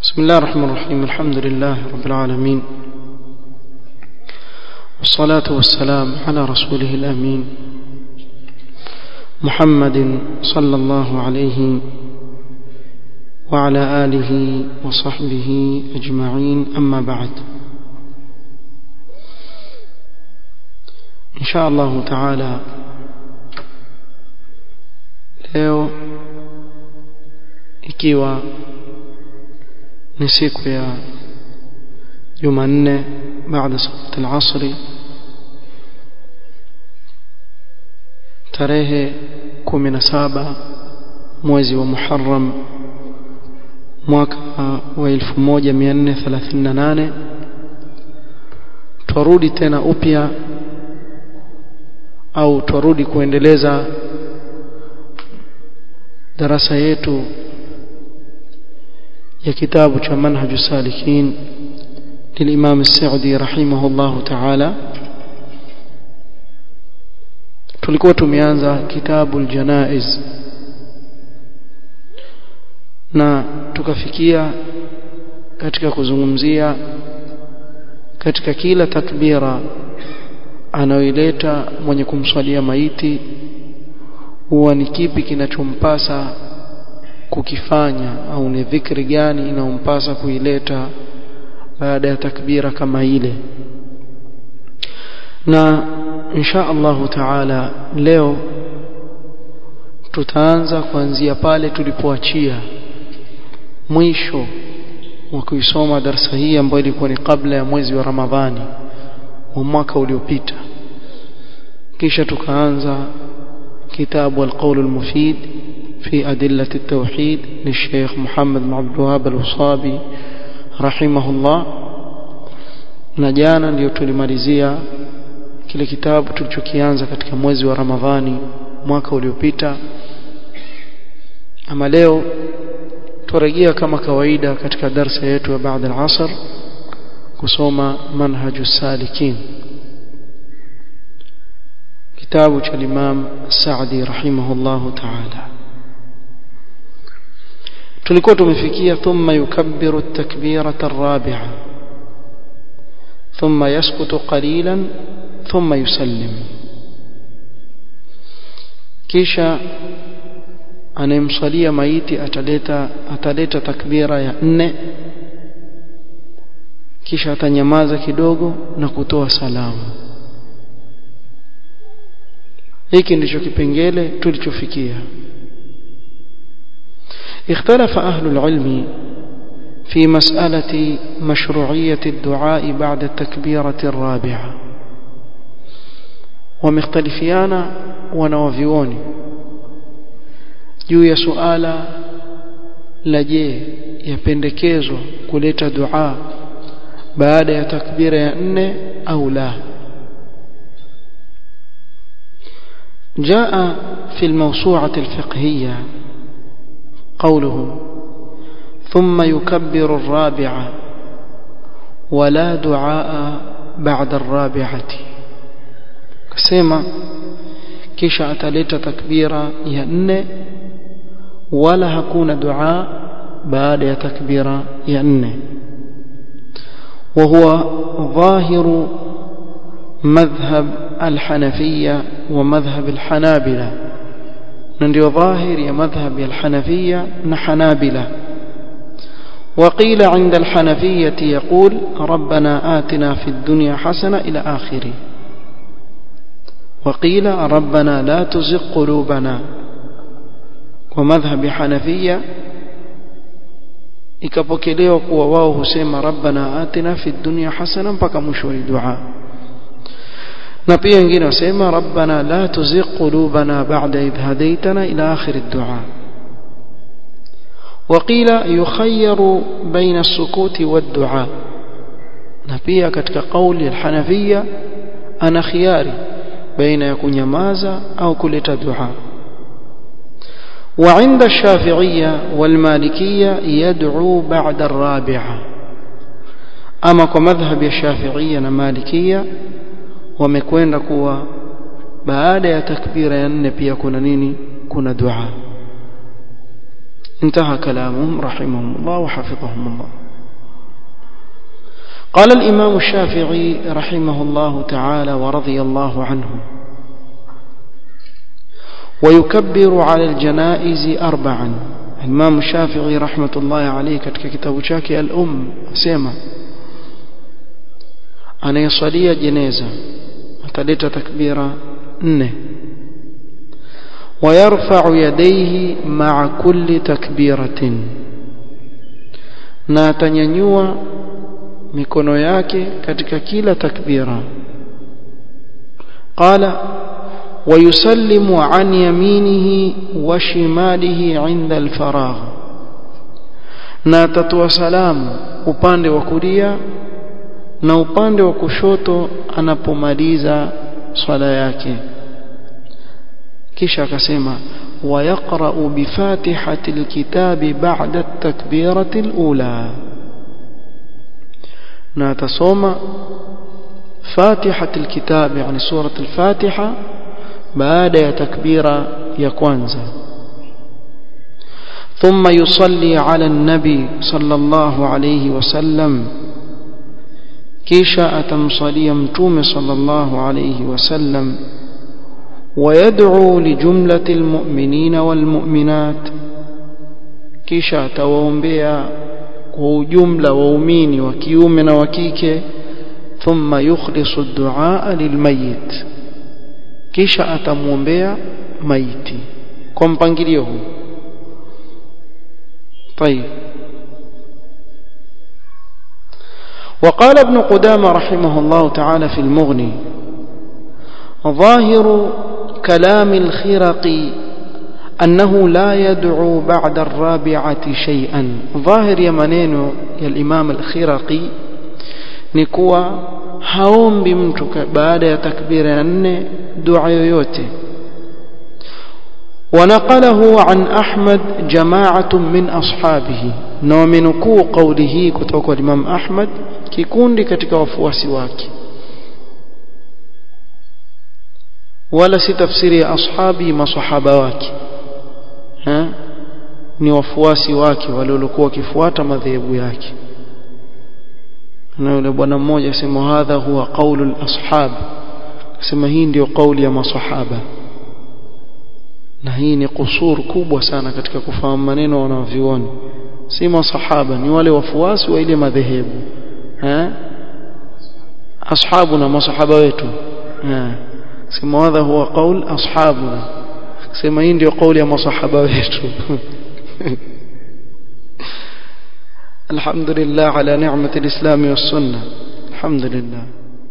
بسم الله الرحمن الرحيم الحمد لله رب العالمين والصلاة والسلام على رسوله الأمين محمد صلى الله عليه وعلى آله وصحبه أجمعين أما بعد إن شاء الله تعالى leo ikiwa ni siku ya Jumanne baada salat al-asri tarehe 17 mwezi wa Muharram mwaka wa 1438 twarudi tena upya au twarudi kuendeleza darasa yetu ya kitabu cha manhaju salikin للإمام السعدي رحمه الله تعالى tulikuwa tumeanza kitabu aljanaiz na tukafikia katika kuzungumzia katika kila takbira anayoileta mwenye kumswalia maiti huwa ni kipi kinachompasa kukifanya au ni dhikri gani inayompasa kuileta baada ya takbira kama ile na insha Allahu taala leo tutaanza kuanzia pale tulipoachia mwisho wa kuisoma darsa hii ambayo ilikuwa ni kabla ya mwezi wa Ramadhani wa mwaka uliopita kisha tukaanza kitabu al-qawl al-mufid في أدلة التوحيد للشيخ محمد بن عبد الوهاب الوصابي رحمه الله na jana ndio tulimalizia kile kitabu tulichokianza katika mwezi wa Ramadhani mwaka uliopita ama leo turejea kama kawaida katika darsa yetu ya baada al-asr kusoma manhaju salikin kitabu cha Imam Saadi rahimahullahu ta'ala tulikuwa tumefikia thumma yukabbiru at-takbirata ar-rabi'a thumma yaskutu qalilan thumma yusallim kisha anayemswalia maiti ataleta ataleta takbira ya nne kisha atanyamaza kidogo na kutoa salamu hiki ndicho kipengele tulichofikia اختلف أهل العلم في مسألة مشروعية الدعاء بعد التكبيرة الرابعة ومختلفيان ونوفيون juu ya suala la je yapendekezwa kuleta dua baada ya takbira ya nne au la جاء في الموسوعة الفقهية قوله ثم يكبر الرابعة ولا دعاء بعد الرابعة كسيما كيشا أتلت تكبيرا يأن ولا هكون دعاء بعد تكبيرا يأن وهو ظاهر مذهب الحنفية ومذهب الحنابلة ndio dhahiri ya madhhab ya al-Hanafiyya na Hanabila وقيل عند الحنفية يقول ربنا آتنا في الدنيا حسنة إلى آخره وقيل ربنا لا تزغ قلوبنا ومذهب حنفية ikapokelewa kuwa wao husema rabbana atina fi dunya hasana mpaka mwisho wa dua na pia wengine wasema rabbana la tuzigh qulubana ba'da idh hadaytana ila akhir ad-du'a وقيل يخير بين السكوت والدعاء na pia katika kauli ya Hanafia ana khiari baina ya kunyamaza au kuleta dua وعند الشافعية والمالكية يدعو بعد الرابعة أما كمذهب الشافعية والمالكية wamekwenda kuwa baada ya takbira ya nne pia kuna nini kuna dua انتهى كلامهم رحمهم الله وحفظهم الله قال الإمام الشافعي رحمه الله تعالى ورضي الله عنه ويكبر على الجنائز أربعا الإمام الشافعي رحمة الله عليه katika kitabu chake al-Um asema anayesalia jeneza ataleta takbira nne ويرفع يديه مع كل تكبيرة na atanyanyua mikono yake katika kila takbira qala ويسلم عن يمينه وشماله عند الفراغ na atatoa salamu upande wa kulia na upande wa kushoto anapomaliza swala yake kisha akasema ويقرأ بفاتحة الكتاب بعد التكبيرة الأولى ناتصوم فاتحة الكتاب يعني سورة الفاتحة بعد تكبيرة يكوانزا ثم يصلي على النبي صلى الله عليه وسلم كيشا أتمصلي متوم صلى الله عليه وسلم ويدعو لجملة المؤمنين والمؤمنات كيشا توومبيا وجملة وأمين وكيومن وكيك ثم يخلص الدعاء للميت kisha atamwombea maiti kwa mpangilio huu طيب وقال ابن قدامة رحمه الله تعالى في المغني ظاهر كلام الخرقي أنه لا يدعو بعد الرابعة شيئا ظاهر يمنين يا الإمام الخرقي نكوى haombi mtu baada ya takbira ya nne dua yoyote ونقله عن أحمد جماعة من أصحابه نومنكو قوله كتوك الإمام أحمد كيكون لكتك وفواسي واكي ولا ستفسير أصحابي ما صحابة واكي ها ni wafuasi wake waliokuwa wakifuata madhehebu yake na yule bwana mmoja sema hadha huwa qaulu al-ashab sema hii ndio kauli ya masahaba na hii ni kusur kubwa sana katika kufahamu maneno wanavyuoni si masahaba ni wale wafuasi wa ile madhehebu eh ashabu na masahaba wetu eh sema hadha huwa qaul ashabuna sema hii ndio kauli ya masahaba wetu الحمد لله على نعمة الإسلام والسنة الحمد لله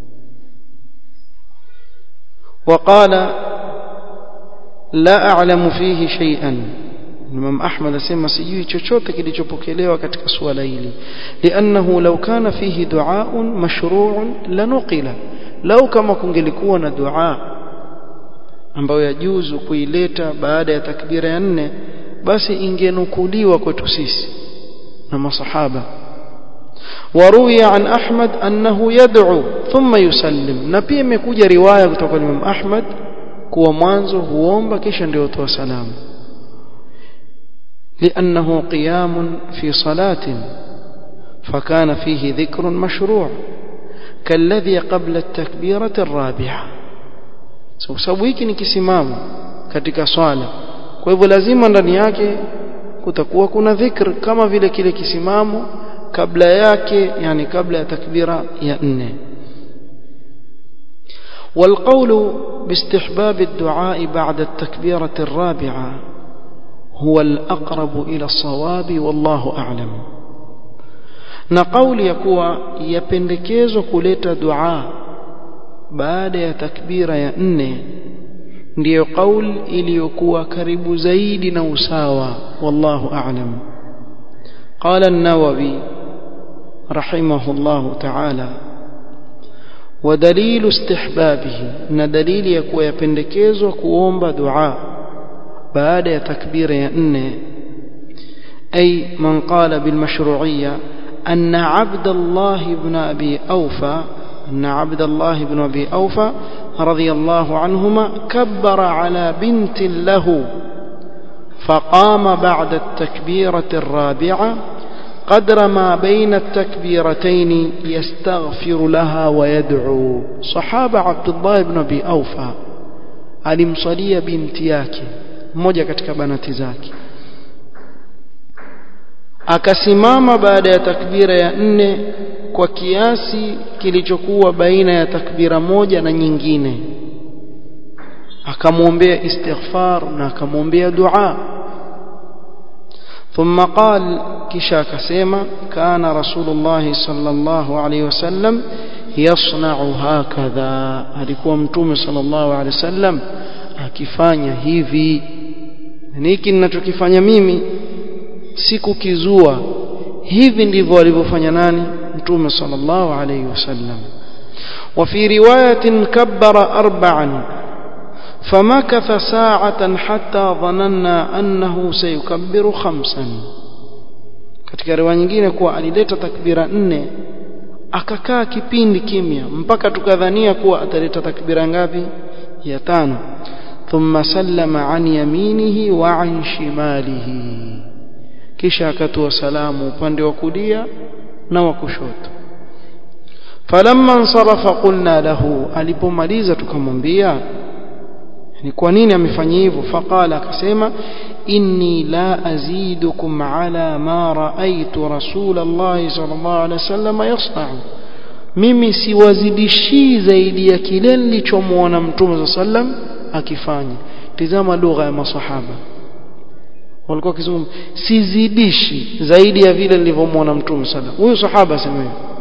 وقال لا أعلم فيه شيئا الإمام أحمد سيما سيجي chochote kilichopokelewa katika swala hili لأنه لو كان فيه دعاء مشروع لنقل لو kama kungelikuwa na dua ambayo yajuzu kuileta baada ya takbira ya nne basi ingenukuliwa kwetu sisi na masahaba وروي عن أحمد أنه يدعو ثم يسلم na pia imekuja riwaya kutoka kwa Imam Ahmad kuwa mwanzo huomba kisha ndio utoa salamu لأنه قيام في صلاة فكان فيه ذكر مشروع كالذي قبل التكبيرة الرابعة sababu hiki ni kisimamo katika swala kwa hivyo lazima ndani yake kutakuwa kuna dhikr kama vile kile kisimamo kabla yake yani kabla ya takbira ya nne والقول باستحباب الدعاء بعد التكبيرة الرابعة هو الأقرب إلى الصواب والله أعلم نقول يكوى يپندكيزو كلتا دعاء بعد ya takbira ya nne ndiyo kauli iliyokuwa karibu zaidi na usawa wallahu a'lam قال النووي رحمه الله تعالى ودليل استحبابه ان دليل يكون يpendekezwa kuomba dua baada ya takbira ya nne أي من قال بالمشروعية أن عبد الله بن أبي أوفى أن عبد الله بن أبي أوفى رضي الله عنهما كبر على بنت له فقام بعد التكبيرة الرابعة قدر ما بين التكبيرتين يستغفر لها ويدعو صحابة عبد الله بن أبي أوفى alimswalia binti yake mmoja katika banati zake akasimama baada ya takbira ya nne kwa kiasi kilichokuwa baina ya takbira moja na nyingine akamwombea istighfar na akamwombea dua ثم قال كشا كسيما كان رسول الله صلى الله عليه وسلم يصنع هكذا alikuwa mtume sallallahu alaihi wasallam akifanya hivi niki ninachokifanya mimi sikukizua hivi ndivyo alivyofanya nani mtume sallallahu alaihi wasallam وفي روايه كبر اربعا فمكث ساعة حتى ظننا أنه سيكبر خمسا katika riwaya nyingine kuwa alileta takbira nne akakaa kipindi kimya mpaka tukadhania kuwa ataleta takbira ngapi ya tano thumma sallama an yaminihi wa an shimalihi kisha akatoa salamu upande wa kulia na wa kushoto falamma nsarafa qulna lahu alipomaliza tukamwambia ni kwa nini amefanya hivyo faqala akasema inni la azidukum ala ma raaitu rasul Allah sallallahu alaihi wasallam yasna'u mimi siwazidishii zaidi ya kile nilichomwona mtume sallam akifanya tizama lugha ya masahaba walikuwa wakizungumza sizidishi zaidi ya vile nilivyomwona mtume sallam huyu sahaba asema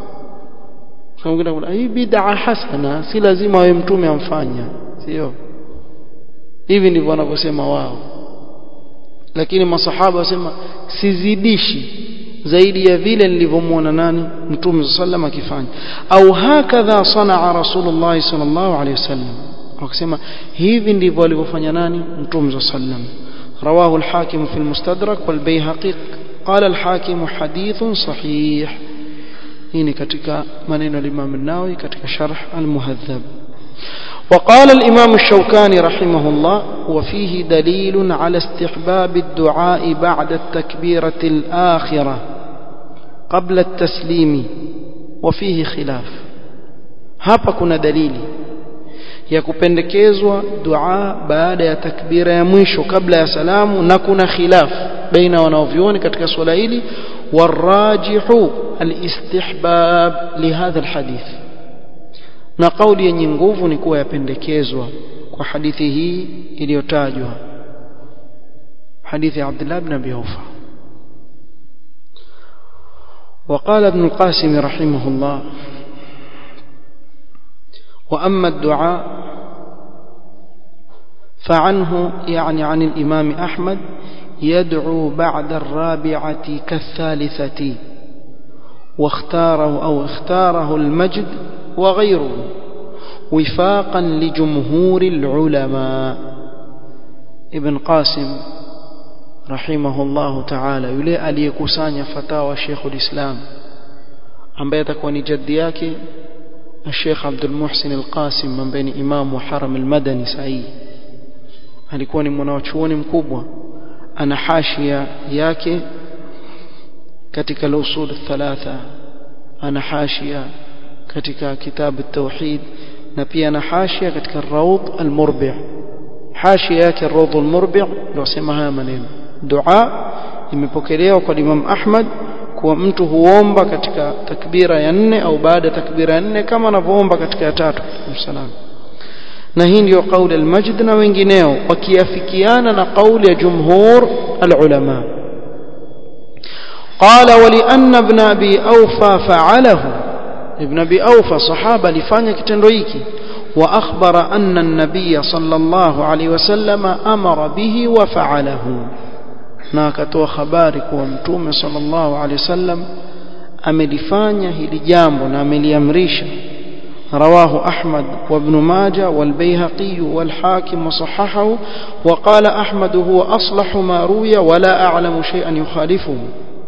hivyo hii bid'a hasana si lazima wewe mtume amfanya sio hivi ndivyo wanavyosema wao lakini masahaba wasema sizidishi zaidi ya vile nilivyomwona nani mtume sallam akifanya au hakadha sanaa rasulullah sallallahu alaihi wasallam wakasema hivi ndivyo alivyofanya nani mtume sallam رواه الحاكم في المستدرك والبيهقي قال الحاكم حديث صحيح هنا ketika maneno al-Imam an-Nawawi katika sharh al-Muhadhab وقال الإمام الشوكاني رحمه الله وفيه دليل على استحباب الدعاء بعد التكبيرة الآخرة قبل التسليم وفيه خلاف hapa kuna dalili ya kupendekezwa dua baada ya takbira ya mwisho kabla ya salamu na kuna khilaf baina wanaovyuoni katika swala hili warajihu alistihbab lihadha alhadith na kauli yenye nguvu ni kuwa yapendekezwa kwa hadithi hii iliyotajwa hadithi ya Abdullah ibn Abi Awfa وقال ابن القاسم رحمه الله وأما الدعاء فعنه يعني عن الإمام أحمد يدعو بعد الرابعة كالثالثة واختاره أو اختاره المجد وغيره وفاقا لجمهور العلماء ابن قاسم رحمه الله تعالى yule aliyekusanya fatawa Sheikh ulislam ambaye atakuwa ni jaddi yake Sheikh Abdul Muhsin Al-Qasim ambaye ni imam wa Haram Al-Madani sahi alikuwa ni mwanachuoni mkubwa ana hashia yake katika al-usul thalatha ana hashia katika kitabu at-tauhid na pia ana hashia katika ar-rawd al-murbi' hashia yake ar-rawd al-murbi' ndio sema haya maneno dua imepokelewa kwa Imam Ahmad kuwa mtu huomba katika takbira ya nne au baada ya takbira ya nne kama anavyoomba katika ya tatu msalam na hii ndio kauli al-Majd na wengineo wakiafikiana na kauli ya jumhur al-ulama قال ولأن ابن أبي أوفى فعله ابن أبي أوفى صحابة لفanya kitendo hiki وأخبر أن النبي صلى الله عليه وسلم أمر به وفعله na akatoa habari kuwa mtume sallallahu alaihi wasallam amelifanya hili jambo na ameliamrisha رواه أحمد وابن ماجه والبيهقي والحاكم وصححه وقال أحمد هو أصلح ما روي ولا أعلم شيئا يخالفه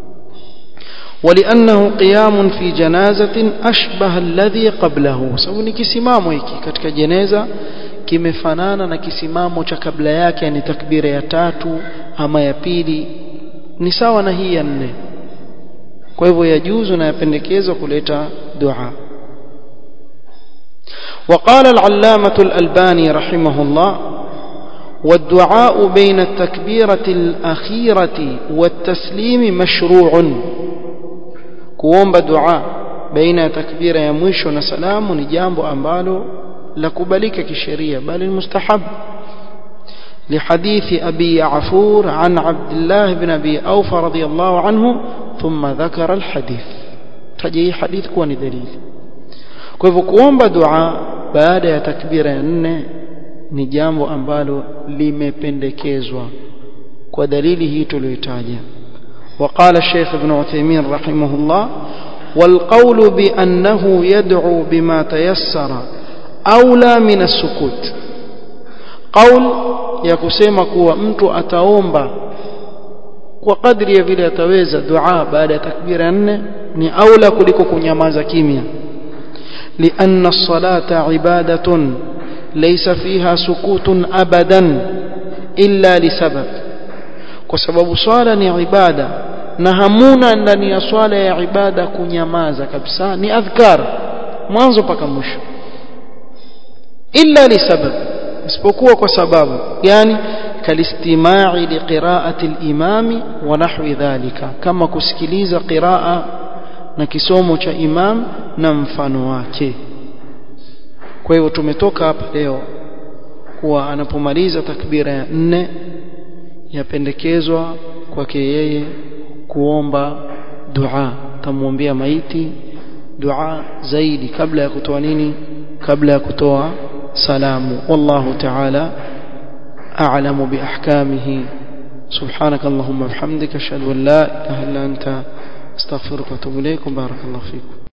ولأنه قيام في جنازة أشبه الذي قبله سوني كسمامو hiki katika jeneza kimefanana na kisimamo cha kabla yake yani takbira ya tatu ama ya pili ni sawa na hii ya nne kwa hivyo yajuzu na yapendekezwa kuleta dua وقال العلامة الألباني رحمه الله والدعاء بين التكبيرة الأخيرة والتسليم مشروع كوomba دعاء بين تكبيرة ya mwisho na salamu ni jambo ambalo la kubalika kisheria bali المستحب لحديث أبي يعفور عن عبد الله بن أبي أوفى رضي الله عنه ثم ذكر الحديث تجي حديث كون دليل kwa hivyo kuomba dua baada ya takbira ya nne ni jambo ambalo limependekezwa kwa dalili hii tuliyotaja وقال الشيخ ابن عثيمين رحمه الله والقول بأنه يدعو بما تيسر أولى من السكوت قول ya kusema kuwa mtu ataomba kwa kadri ya vile ataweza dua baada ya takbira nne ni aula kuliko kunyamaza kimya لأن الصلاة عبادة ليس فيها سكوت أبدا إلا لسبب وسبب صلاة ni ibada na hamuna ndani ya swala ya ibada kunyamaza kabisa ni adhkar mwanzo mpaka mwisho illa lisabab isipokuwa kwa sababu yani kalistimai liqiraati al-imami wa nahwi dhalika kama kusikiliza qiraa na kisomo cha imam na mfano wake kwa hivyo tumetoka hapa leo kuwa anapomaliza takbira ya nne yapendekezwa kwake yeye kuomba dua tamwombea maiti dua zaidi kabla ya kutoa nini kabla ya kutoa salamu wallahu ta'ala a'lamu bi ahkamihi سبحانك اللهم وبحمدك اشهد ان لا اله الا انت استغفرك واتوب اليك بارك الله فيكم